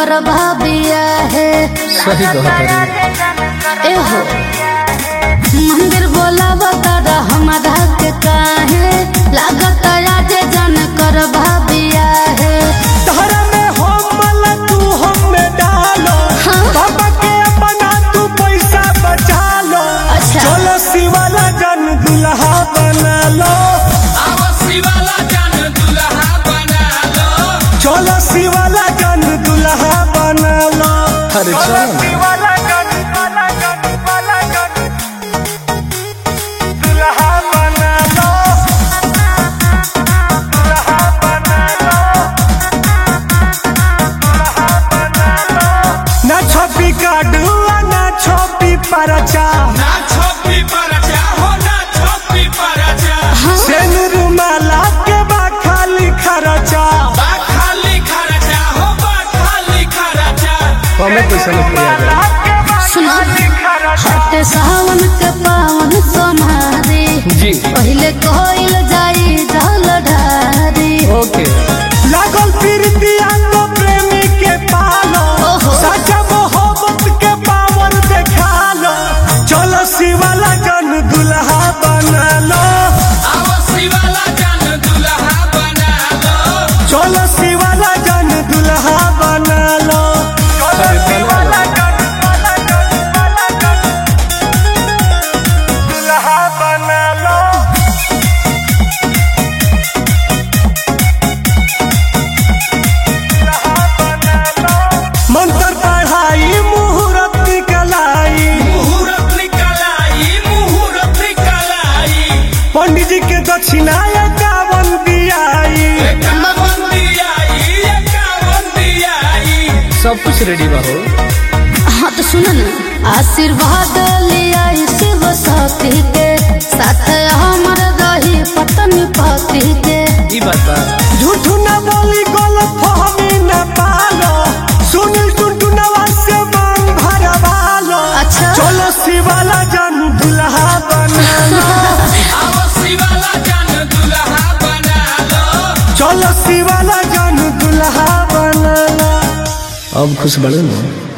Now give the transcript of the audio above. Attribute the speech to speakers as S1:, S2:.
S1: कर भाबिया है
S2: सही कहत
S1: एहो मंदिर बोला बता हमारा के काहे लागत आज जन कर भाबिया है
S3: तहरा में हम मला तू हम में डालो
S1: हाँ।
S3: बाबा के अपना तू पैसा बचा लो
S1: अच्छा।
S3: चलो शिवाला जन दुल्हा बना लो चलो शिवाला जन दुल्हा बना लो
S2: अरे
S3: चलो
S2: चलो ना।
S3: शिवाला जन वाला जन वाला जन दुल्हा बना लो दुल्हा बना लो दुल्हा बना लो ना छोपी काडुआ ना छोपी परचा सेन रुमाला के बा खाली खरचा
S2: कमे पैसा में किया जाए
S1: सुनो हटे सावन के पावन समारी
S2: जी
S1: पहले कोइल जाई जल ढारी
S2: ओके
S3: लागल प्रीतिया को प्रेमी के पालो
S1: ओहो।
S3: सच्चा मोहब्बत के पावर देखा लो चलो शिवाला जन दुल्हा बना लो चलो शिवाला जन दुल्हा बना लो चलो
S2: अरे बना
S3: शिवाला जन वाला जन वाला जन दुल्हा बना लो मंत्र पढ़ाई मुहूर्त निकलाई पंडित जी के दक्षिणा एकावन दियाई
S2: सब कुछ रेडी बा हो
S1: हाँ तो सुनो ना आशीर्वाद लिया शिव शक्ति के साथ हमर रही पत्नी पति के
S2: ई बात बा
S3: झूठ न बोली गलत फहमी न पालो सुनील टुनटुनवा से मांग भरवालो
S1: अच्छा।
S3: चलो शिवाला जन दुल्हा बना लो चलो शिवाला जन दुल्हा बना लो
S2: अब खुश बड़े ना